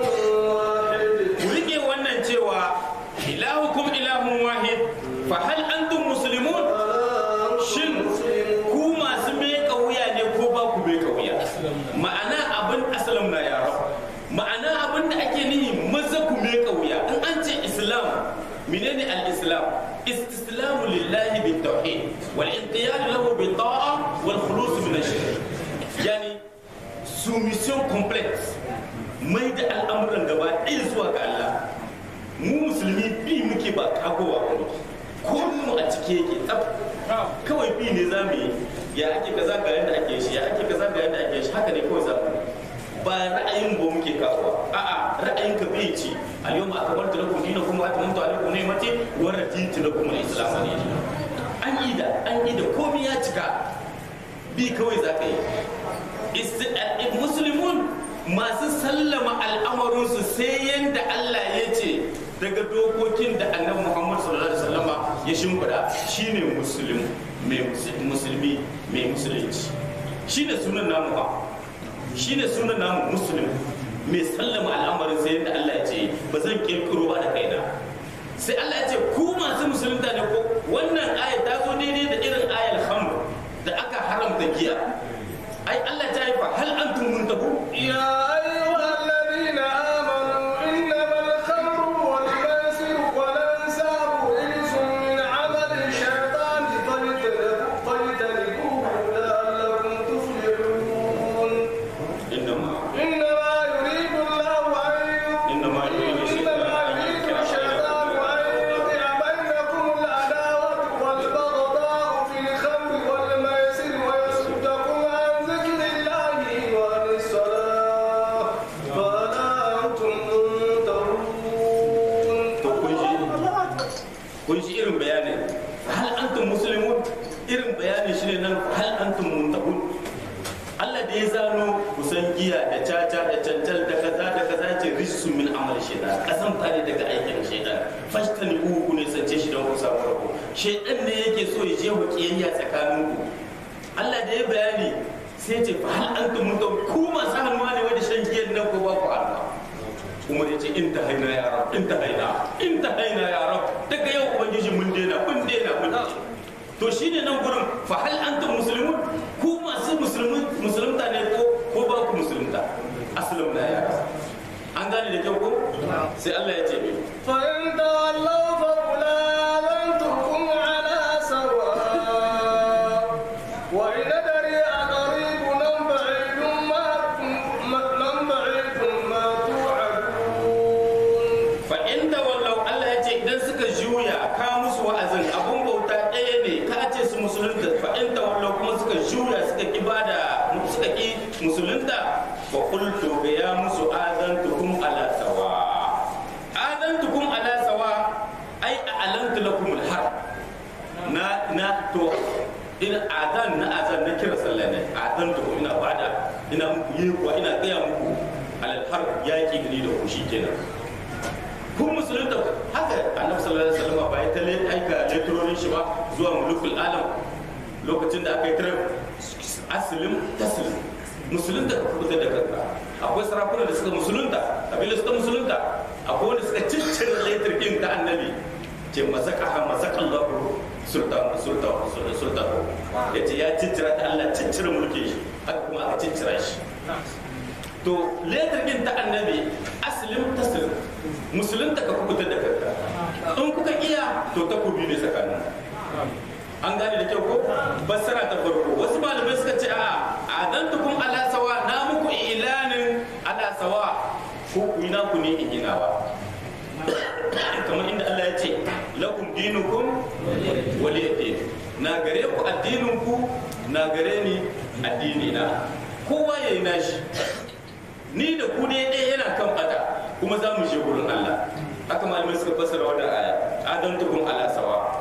واحد ku rike wannan cewa ilahukum ilahun wahid fa hal antum muslimun shin ku masu meka wuya ne ko ba ku meka wuya ma'ana abin asalam na yara ma'ana abin da ake nihi maza ku meka wuya in an ce islam menene al-islam istislamu lillahi bit tauhid wal inqiyad lahu bit ta'a wal khulus min ash-shirk yani soumission complète mai da al'amuran gaba ɗaya zuwa ga Allah mu musulmi bi muke ba kagowa wani ko mu a cike yake tsaf kawai bi ne za mu yi ya ake kaza ga yadda ake shi ya ake kaza ga yadda ake shi haka ne kawai za mu yi ba ra'ayin ba muke kawowa a'a ra'ayin ka bai ci al-yawma akmaltu lakum dinakum wa atmamtu alaykum ni'mati wa raditu lakum al-islam dinan an yi da an yi da komai ya cika bi kawai za ka yi Isti- al- muslimun masu sallama al'amarinsu sai yadda Allah ya ce daga dokokin da annabi Muhammad sallallahu alaihi wasallama ya shimfiɗa shine muslim mai mus- musulmi mai musulunci shine sunan namu ba shine sunan namu muslim mai sallama al'amarin sai yadda Allah ya ce ba zan kirkiro ba da kaina sai Allah ya ce ku masu musulunta ne ko wannan ayat ta zo daidai da irin ayal khamr da aka haramta giya ai Allah ta yi fa hal antum muntahu يا أيها الذين آمنوا إنما الخمر والميسر والأنساب رجس من عمل الشيطان فاجتنبوه فاجتنبوه لعلكم تفلحون innama إنما يريد الله أن innama yuridu إنما يريد الشيطان أن يوقع بينكم العداوة والبغضاء في الخمر والميسر ويصدكم عن ذكر الله وعن الصلاة فلا أنتم منتهون to kun ji kun ji irin bayanin hal antum muslimun irin bayanin shi ne nan hal antum muntahun Allah da ya zano kusan giya da caca da cancal da kaza da kaza ce rijsu min amal shaitan kasan tare daga aikin shaitan fashtani uku ne sance shi don ku samu rabo shaitan ne yake so ya je ku kiyayya tsakanin ku Allah da ya bayani sai ce fa hal antum muntahun ku masu hannuwa ne wanda shan giyan nan ko ba ku hannuwa umar ya ce in ta haina ya rab in ta haina in ta haina ya rab daga yau ubangiji mun daina mun daina mun daina to shine nan gurin fa hal antum muslimun ku masu musulmi musulunta ne ko ko ba ku musulunta aslam na ya rab an gane da kyau ko sai Allah ya ce me فإن تولوا فقل آذنتكم على سواء وإن أدري أقريب أم بعيد ما أم بعيد ما توعدون fa inda wallau Allah ya ce idan suka juya ka musu wa'azin abun bauta ɗaya ne ka ce su musulunta fa inda wallau kuma suka juya suka ki bada suka ki musulunta fa qultu ga ya musu adantukum ala sawa adantukum ala sawa ai a'lantu lakum al-har na na to ina adan na adan na kira sallah ne adantukum ina bada ina muku yi kuwa ina gaya muku alal har yaki da ni da ku shikenan kun musulunta haka annabi sallallahu alaihi wasallam ba ya tale aika letronin shi ba zuwa mulukul alam lokacin da aka yi tarar aslim taslim musulunta ka kubuta da kanka akwai sarakuna da suka musulunta kabila suka musulunta akwai wanda suka ciccire letr din ta annabi ce mazaka ha mazaka Allah sultan sultan sultan yace ya ciccira ta Allah ciccire mulkin shi haka kuma aka ciccira shi to letar din ta annabi aslim taslim musulunta ka kubutar da kanka in kuka iya to takobi ne tsakanin an gane da kyau ko fassara ta farko wasu malamai suka ce a adantukum ala sawa na muku ilanin ala sawa ko ku yi naku ne in ginawa kamar inda Allah ya ce lakum dinukum waliyadin na gare ku addinin ku na gare ni addini na kowa yayi nashi ni da ku ne ɗaya yana kan bata kuma za mu je gurin Allah haka malamai suka fassara wannan aya adantukum ala sawa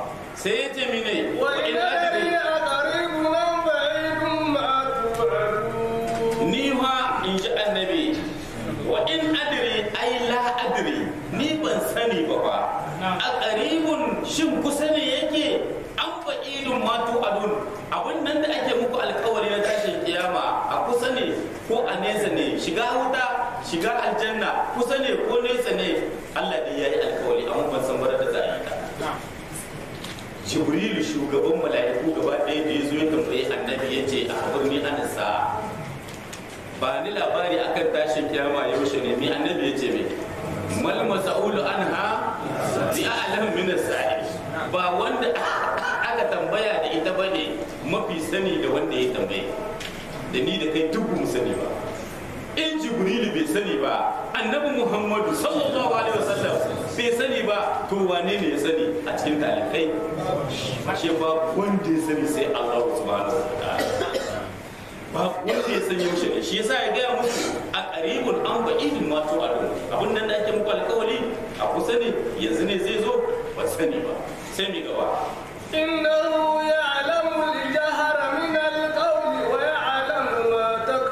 sai ya ce mine wa in وإن أدري adri أقريب أم بعيد ما توعدون ni ma in ji annabi wa in adri ai la adri ni ban sani ba ba a qaribun shin kusa ne yake an fa'idun ma adun abin nan da ake muku alkawari na tashin kiyama a kusa ne ko a nesa ne shiga wuta shiga aljanna kusa ne ko nesa ne Allah dai yayi alkawari amma ban san bara da za a yi ta jibrilu shugaban mala'iku gaba ɗaya da ya zo ya tambayi annabi ya ce a birni ana sa ba ni labari akan tashin kiyama yaushe ne mi annabi ya ce me mal mas'ulu anha bi a'lam min as-sa'il ba wanda aka tambaya da ita bane mafi sani da wanda ya tambaye da ni da kai duk mu sani ba in jibrilu bai sani ba annabi muhammadu sallallahu alaihi wasallam bai sani ba to wane ne ya sani a cikin talibai ashe ba wanda ya sani sai allah subhanahu wa ta'ala ba wanda ya san yaushe ne shi yasa ya gaya musu a qaribun an ba'idin ma to adu abin nan da ake muku alkawari a kusa ne yanzu ne zai zo ba sani ba sai mi gaba إنه يعلم الجهر من القول ويعلم ما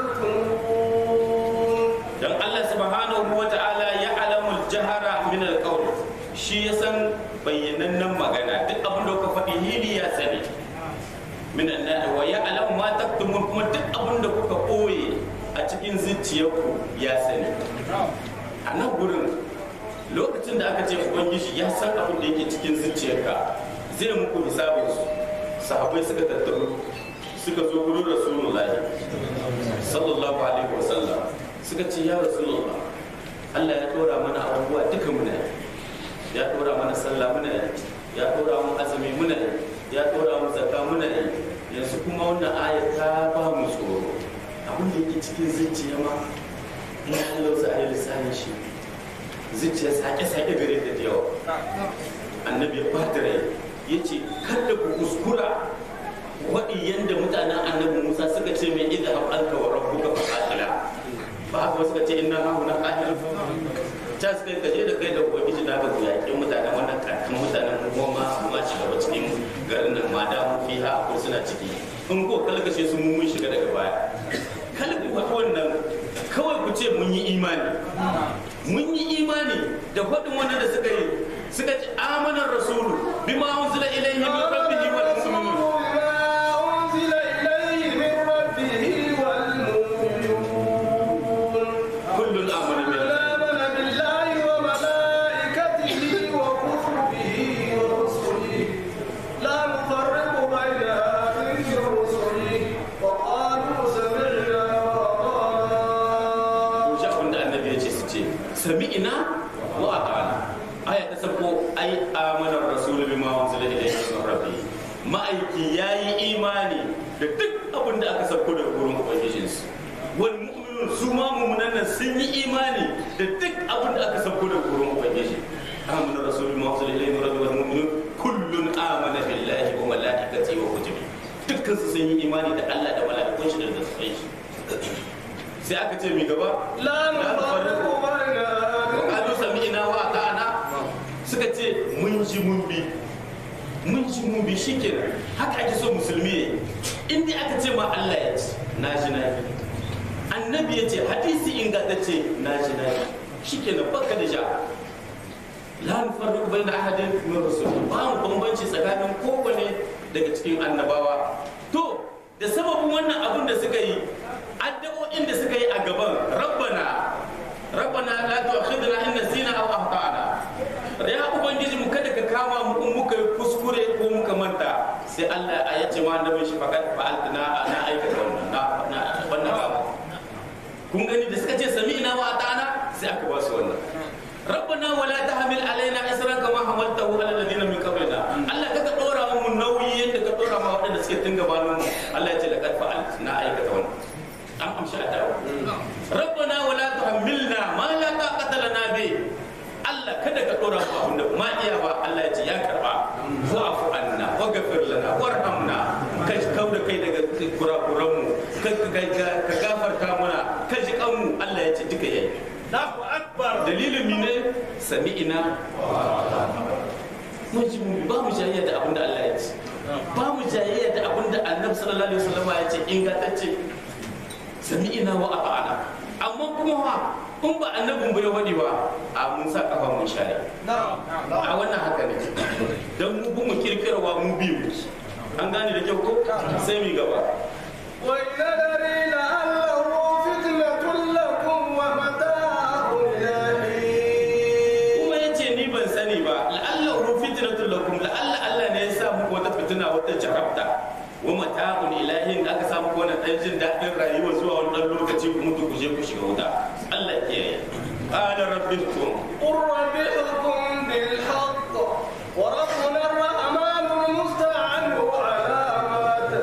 تكتمون dan Allah subhanahu wa ta'ala ya alamul jahara min alqawl shi ya san bayyanannen magana duk abin da kuka faɗi hili ya sani min anna wa ya alam ma taktumun kuma duk abin da kuka ɓoye a cikin zuciyarku ya sani a nan gurin lokacin da aka ce ubangiji ya san abin da yake cikin zuciyarka zai muku hisabin su sahabbai suka tattaru suka zo gurin rasulullahi sallallahu alaihi wasallam suka ce ya rasulullah Allah ya tora mana abubuwa duka muna yi ya tora mana sallah muna yi ya tora mu azumi muna yi ya tora mu zakka muna yi yanzu kuma wannan ayat ta ba mu tsoro abin da yake cikin zuciya ma in Allah za a yi lissanin shi zuciya sake-sake gare ta da yawa annabi ya bata rai ya ce kada ku kuskura waɗi yadda mutanen annabi musa suka ce mai idan haɓanka wa rabbuka fa qatila ba haka suka ce inna hahu na qahir ta suka yi kaje da kai da ubangiji na ga ku yaƙin mutanen wannan kakan mutanen mu goma ma shiga ba cikin garin nan ma da mu fiha ko suna ciki in ko kalkashe su mu mun shiga daga baya kala ku faɗi wannan kawai ku ce mun yi imani mun yi imani da faɗin wannan da suka yi suka ce amanar rasulu bima unzila ilayhi min rabbihi wal mu'minun بما أنزل إليه من ربه والمؤمنون kullun amana كل billahi آمن بالله وملائكته وكتبه ورسله لا نفرق بين أحد من رسله وقالوا سمعنا وأطعنا to shi abin da annabi ya ce su ce sami'ina wa ata'ana aya ta sako ai amanar rasulu bima unzila ilayhi min rabbi ma'aiki yayi imani da duk abin da aka sako daga gurin ubangijinsu wal mu'minun su ma mu'minan nan sun yi imani da duk abin da aka sako daga gurin ubangiji amanar rasulu bima unzila ilayhi min rabbi wal mu'minun kullun amana billahi wa malaikatihi wa kutubihi dukkan su sun yi imani da Allah da mala'ikun shi da zai shi sai aka ce mi gaba لا نفرق بين أحد Kalu sami'ina wa ta'ana suka ce mun ji mun bi mun ji mun bi shikenan haka ake so musulmi yayi in dai aka ce ma Allah ya ce na ji na bi annabi ya ce hadisi ingantacce na ji na bi shikenan baka da ja la nufarriqu baina ahadin min rusul ba mu bambanci tsakanin kowane daga cikin annabawa to da sababin wannan abin da suka yi addu'o'in da suka yi a gaban rabbana rabbana la tu'akhidna in nasina aw akhtana ya ubangiji mu kada ka kama mu in muka yi kuskure ko muka manta sai Allah ya ce ma annabin shi fakat fa'altuna na aikata wannan na na wannan abu kun gani da suka ce sami'na wa ata'ana sai aka ba su wannan rabbana wala tahmil alaina isran kama hamaltahu ala alladhina min qablina Allah kaga dora mu nauyi yadda ka dora ma waɗanda suke tun gabanin mu Allah ya ce laqad fa'alt na aikata wannan an amshi adawa rabbana wala tuhammilna ma la taqata lana bi Allah kada ka dora mu abinda ma iya ba Allah ya ce ya karba wa'fu anna waghfir lana warhamna ka kauda kai daga kurakuran mu ka ka gafarta mana ka ji kanmu Allah ya ce duka yayi Allahu Akbar dalilin mi ne sami'ina mun ji mun bi ba mu jayayya da abin da Allah ya ce ba mu jayayya da abin da Annabi sallallahu alaihi wasallam ya ce ingantacce sami'ina wa ata'ana amma kuma ha in ba annabin bai wadi ba a mun sa kafa mun share a wannan haka ne dan mu bu mu kirkirwa mu bi mu an gane da kyau ko sai mu gaba وإذا دري لعله فتنة لكم ومتاع إلى حين kuma ya ce ni ban sani ba la'alla uru fitnatul lakum la'alla Allah ne ya sa muku wata fitina wata jarabta wa mata'un ilahin da aka samu ko wannan dan jin daɗin rayuwa zuwa wani dan lokaci ku mutu ku je ku shiga wuta Allah ya kiyaye qala rabbikum قل ربكم بالحق وربنا الرحمن المستعان على ما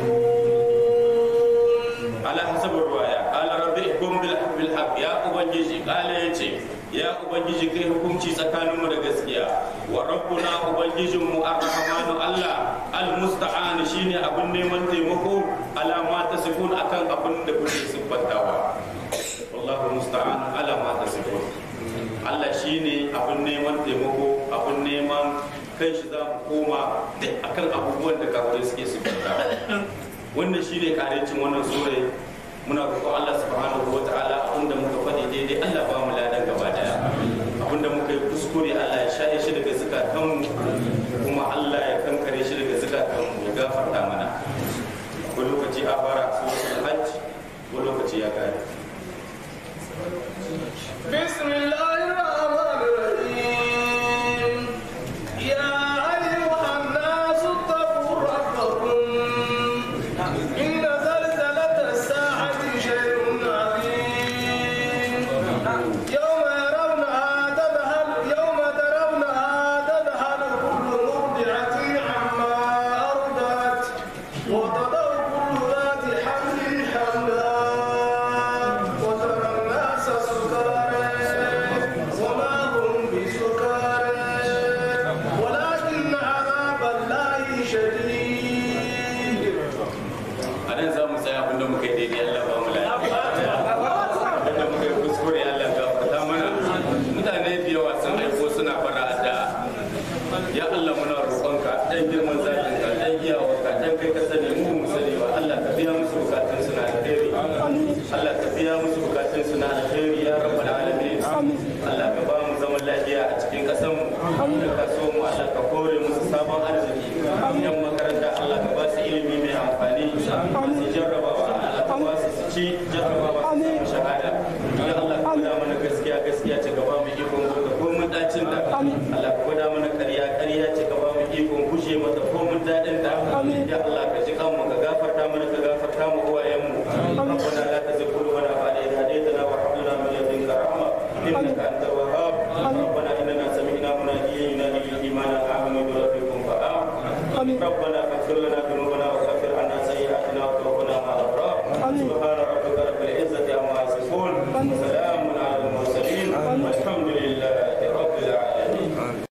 تسيرون ala hasabin ruwaya qala rabbikum bil bil haqq ya ubangiji qala yace ya ubangiji kai hukunci tsakaninmu da gaskiya wa rabbuna ubangijinmu ar-rahmanu Allah al-musta'an shine abin neman taimako ala ma tasifun akan abin da kuke siffantawa wallahu musta'an ala ma tasifun Allah shine abin neman taimako abin neman kai shi za mu koma duk akan abubuwan da kafirai suke siffantawa wannan shine karecin wannan sura muna roƙon Allah subhanahu wa ta'ala abinda muka faɗi daidai Allah ba mu ladan gaba daya abinda muka yi kuskure Allah ya shaye shi daga zukatanmu kuma Allah ya kankare shi daga zukatanmu ya gafarta mana akwai lokaci a fara suratul hajj ko lokaci ya kare بسم الله الرحمن الرحيم يا أيها الناس اتقوا ربكم إن زلزلة الساعة شيء عظيم يوم يرونها تذهل يوم ترونها تذهل كل مرضعة عما أرضعت وتضع كل ذات حمل حملها وترى الناس سكارى وما هم بسكارى ولكن عذاب الله شديد a nan za mu tsaya abinda muka yi daidai Allah ba mu lafiya abinda muka yi kuskure Allah gafarta mana mutane da yawa sun aiko suna fara da ya Allah muna roƙonka dan girman zakin ka dan iyawarka dan kai ka sani mu mu sani ba Allah ka biya musu bukatun su na alheri Allah ka biya musu bukatun su na alheri ya rabbal alamin Allah ka ba mu zaman lafiya a cikin ƙasar mu da kasuwar mu Allah ka kore musu sabon arziki yan makaranta Allah ka ba su ilimi mai amfani su jarrabawa Allah ka ba su su ci jarrabawa su samu shahada ya Allah ka gwada mana gaskiya gaskiya ce ka ba mu ikon goga ko mun dacin da Allah ka gwada mana ƙarya ƙarya ce ka ba mu ikon kushe mata ko mun dadin da ya Allah ka ji kanmu ka gafarta mana ka gafarta mu uwayen mu ربنا لا تزغ قلوبنا بعد إذ هديتنا وهب لنا من لدنك رحمة إنك أنت الوهاب ربنا إننا سمعنا مناديا ينادي للإيمان أن آمنوا بربكم فآمنوا ربنا فاغفر لنا ذنوبنا